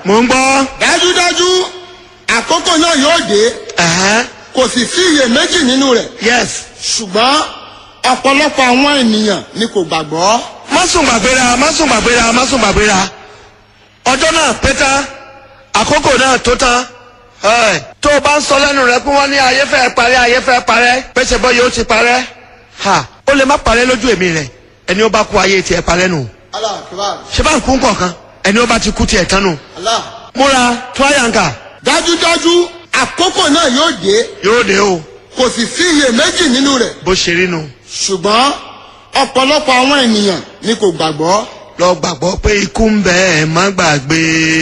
mò ń gbọ́. dájúdájú àkókò náà yóò dé Ẹ̀hẹ́n. kò sì sí iyèméjì nínú rẹ̀ yes. ṣùgbọ́n ọ̀pọ̀lọpọ̀ àwọn ènìyàn ni kò gbàgbọ́. má sùn gbàgbéra má sùn gbàgbéra má sùn gbàgbéra ọjọ́ náà pé tán àkókò náà tó tán Ẹ̀, tó o bá ń sọ lẹ́nu rẹ pé wọ́n ní ayé fẹ́ parẹ́ ayé fẹ́ parẹ́ pèsè bọ́ yóò ti parẹ́ ha ó lè má parẹ́ lójú èmi rẹ̀ ẹni ó bá kú ayé tiẹ̀ parẹ́ nù Allah akbar ṣé bá ń kú kọ̀ọ̀kan ẹni ó bá ti kú tiẹ̀ tán nù Allah. múra tíwáyàǹkà dájúdájú àkókò náà yóò dé yóò dé o kò sì sí iyèméjì nínú rẹ̀ bó ṣe rí nu ṣùgbọ́n ọ̀pọ̀lọpọ̀ àwọn ènìyàn ni kò gbàgbọ́. lọ gbàgbọ́ pé ikú ń bẹ ẹ̀ má gbàgbé.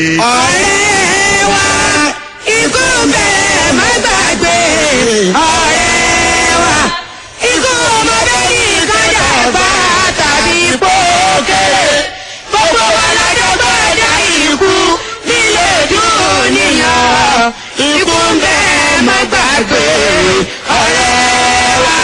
ọ̀rẹ́ wa ikú bẹ̀rẹ̀ má gbàgbé ọ̀rẹ́ wa ikú ọmọdé ní ìkájà bá tàbí pókèrè gbogbo wa lọ́jọ́ gbọ́dọ̀ ikú nílé dúnìyàn ikú bẹ̀rẹ̀ má gbàgbé ọ̀rẹ́ wa.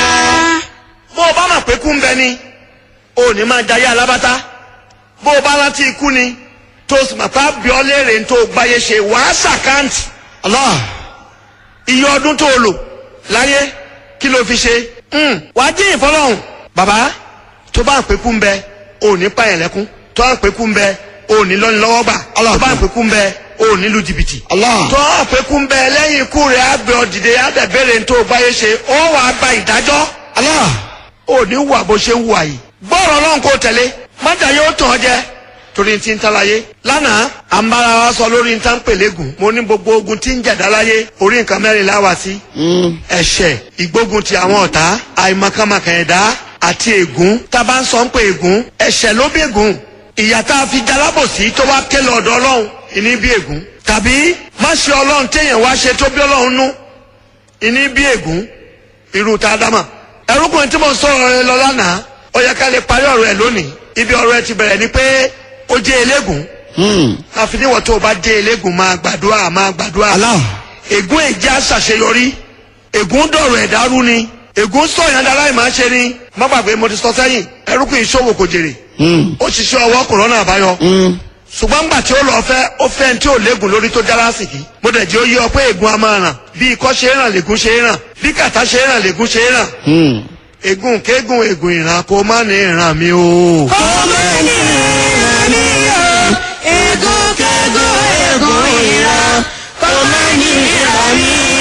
bó o bá mọ̀ pé kú ń bẹ ni o ò ní máa jayé alábátá bó o bá rántí ikú ni tó o sì mọ̀ pé àbíọ́ léèrè ń tó o gbáyé ṣe wàá ṣàkáǹtì Allah iye ọdún tó o lò láyé kí ló fi ṣe Hmm, wàá dín ìfọlọ́hún bàbá tó bá ń pé kú ń bẹ o ò ní pààyàn lẹ́kún tó bá ń pé kú ń bẹ o ò ní lọ́ni lọ́wọ́ gbà Allah tó bá ń pé kú ń bẹ o ò ní lu jìbìtì Allah tó bá ń pé kú ń bẹ lẹ́yìn ikú rẹ̀ àbẹ̀ ọ̀dìdẹ àdẹ̀bẹ̀rẹ̀ ń tó o gbáyé ṣe ó wàá gba ìdájọ́ Allah ò ní wà bó ṣe ń wà yìí. gbọ́rọ̀ ọlọ́run kò tẹ̀lé mọ́tà yóò tàn ọ́ jẹ torí ti ń talaye. lánàá à ń bára wa sọ lórí nǹkan pèlégùn mo ní gbogbo ogun tí ń jẹ̀dá láyé orí nǹkan mẹ́rin láwà sí. ẹ̀ṣẹ̀ ìgbógun ti àwọn ọ̀tá àìmọ̀kànmọ̀kàn ẹ̀dá àti ègún tá a bá ń sọ ń pè ègún ẹ̀ṣẹ̀ ló bí ègún ìyà tá a fi jalábòsí tó wá ké lọ ọ̀dọ̀ ọlọ́run ìní bí ègún tàbí má ṣe ọlọ́run téèyàn wá ṣe tó bí ọlọ́run nú ìní bí ègún irú tá a dá mà ẹrúkùnrin tí mo ń sọ̀rọ̀ rẹ lọ lánàá ó yẹ ká lè parí ọ̀rọ̀ ẹ̀ lónìí ibi ọ̀rọ̀ ẹ̀ ti bẹ̀rẹ̀ ni pé ó jẹ́ eléégún àfi níwọ̀n tó o bá jẹ́ eléégún máa gbàdúrà máa gbàdúrà Allah ègún èjì àṣàṣeyọrí ègún dọ̀rọ̀ ẹ̀dá rú ni ègún sọ̀yàn dára ìmáa ṣe ni má gbàgbé mo ti sọ sẹ́yìn ẹrúkùnrin ìṣòwò kò jèrè ó ṣiṣẹ́ ọwọ́ kò rọ́nà àbáyọ ṣùgbọ́n gbà tí ó lọ fẹ́ ó fẹ́ tí ò léegun lórí tó dára sí kí mo dẹ̀ jẹ́ ó yé ọ pé ègún a máa ràn bí ikọ́ ṣe é ràn lègún ṣe é ràn bí kàtá ṣe é ràn lègún ṣe é ràn ègún kéégún ègún ìran kó má ní ìran mi o. ọmọ ní ìran mi o egun kegun egun ìran ọmọ ní ìran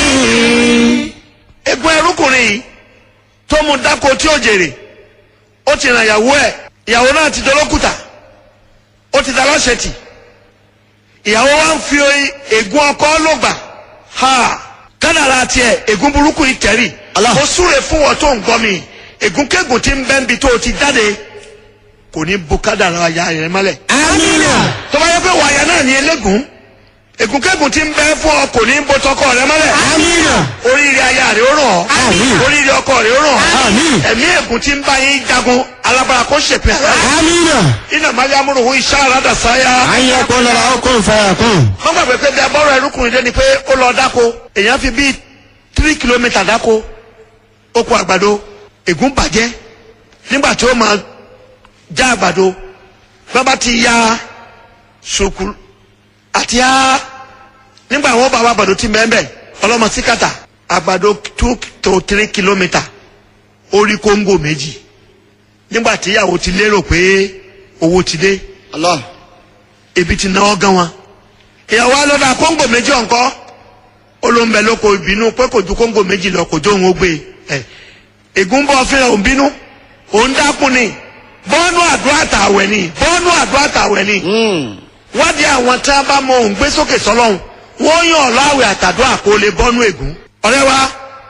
mi. ègún ẹrúkùnrin yìí tó mu dáko tí ó jèrè ó ti ràn ìyàwó ẹ̀ ìyàwó náà ti dolókùtà ó ti daláṣẹ tì ìyàwó wa ń fi ègún ọkọ lògbà ha kádàrà tiẹ̀ ègún burúkú yìí tẹ̀rì Allah. ó súre fún wọn tó ń gbọ́ mi ègún kégùn tí ń bẹ́ ń bi tó o ti jáde kò ní bu kádàrà aya rẹ mọ́lẹ̀ amina tó bá yẹ pé wàyà náà ní elégún ègún kégùn tí ń bẹ́ fún ọ kò ní bu tọkọ rẹ mọ́lẹ̀ amina oríire aya rẹ ó ràn ọ́ Àmín. oríire ọkọ rẹ ó ràn ọ́ Àmín. ẹ̀mí ègún tí ń bá yín jagun alábàárà kó ṣèpin àlá Amina iná mariamu ruhu iṣẹ́ aládà sáyà ayé kó lọ́la ó kó fẹ́ kún. wọ́n gbàgbé pé bí abọ́rọ̀ ẹrúkùnrin dé ni pé ó lọ dáko èèyàn fi bíi tírí kìlómítà dáko ó kó àgbàdo ègún bàjẹ́ nígbà tí ó máa já àgbàdo bàbá ti ya ṣòkù àti ya nígbà wọn bá wà àgbàdo tí mẹ́mbẹ́ ọlọ́mọ síkàtà àgbàdo two to three kìlómítà orí kóńgò méjì nígbà tí ìyàwó ti lérò pé owó ti dé Allah ebi ti náwó gan wọn ìyàwó alọ́dà kóńgò méjì ọ̀nkọ́ olóńbẹ ló kò bínú pé kò ju kóńgò méjì lọ kò jó òun ó gbé ẹ ègún bọ́ fẹ́ràn òun bínú òun dákun ni bọ́ọ̀nù àdúrà tàwẹ̀ ni bọ́ọ̀nù àdúrà tàwẹ̀ ni wádìí àwọn tí wọ́n bá mọ òun gbé sókè sọ́lọ́hún wọ́n yàn ọ́ láwẹ̀ àtàdúrà kó lè bọ́ọ̀nù ègún ọ̀rẹ́ wa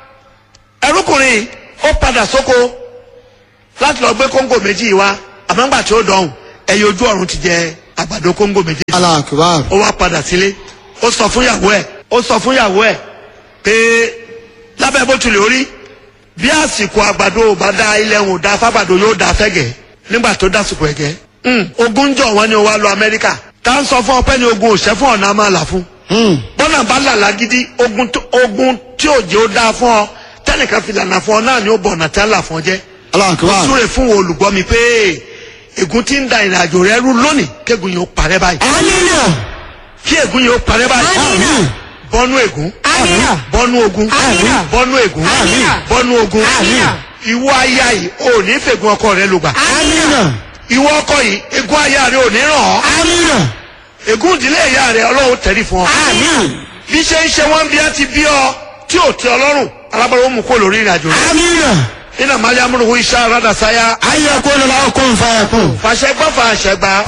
ẹrúkùnrin ó padà sóko láti lọ gbé kóńgò méjì yìí wá àmọ́ ńgbà tí ó dọ̀hùn ẹ̀yẹ ojú ọ̀run ti jẹ àgbàdo kóńgò méjì Allah akbar. ó wá padà sílé ó sọ fún yàwó ẹ̀ ó sọ fún yàwó ẹ̀ pé lábẹ́ bó tilẹ̀ orí bí àsìkò àgbàdo ò bá dá ilẹ̀ ń dá fábàdo yóò dá fẹ́gẹ̀ nígbà tó dásìkò ẹ̀gẹ́ Hmm, ogun ń jọ wọn ni ó wá lọ Amẹ́ríkà tá ń sọ fún ọpẹ́ ni ogun òṣẹ́ fún ọ̀nà máa là fún bọ́nà bá là lágídí ogun tó- ogun tí ò jẹ́ ó dáa fún ọ tẹ́nìkan fi lànà fún ọ náà ni ó bọ̀ ọ̀nà tẹ́ là fún ọ jẹ́ Allah ó akbar. súre fún olùgbọ́ mi pé ègún tí ń da ìrìn àjò rẹ rú lónìí kégun yóò parẹ́ báyìí amina kí ègún yìí ó parẹ́ báyìí Àmín. bọ́nú ègún Àmín. bọ́nú ogun Àmín. bọ́nú ègún Àmín. bọ́nú ogun Àmín. ìwọ aya yìí ò ní fègún ọkọ rẹ lùgbà Amina. ìwọ ọkọ yìí ègún aya rẹ ò ní ràn ọ́ Amina. ègún ìdílé ìyá rẹ ọlọ́run tẹ̀lé fún ọ Amin. bí ṣe ń ṣe wọ́n bí a ti bí ọ tí ò tẹ ọlọ́run alábọ̀rọ̀ ó mú kó lórí ìrìnàjò rẹ Amina. iná mali amúnuhu iṣẹ́ aládàsáyà Ayakun la kun fayakun. fàṣẹ gbọ́ fàṣẹ gbà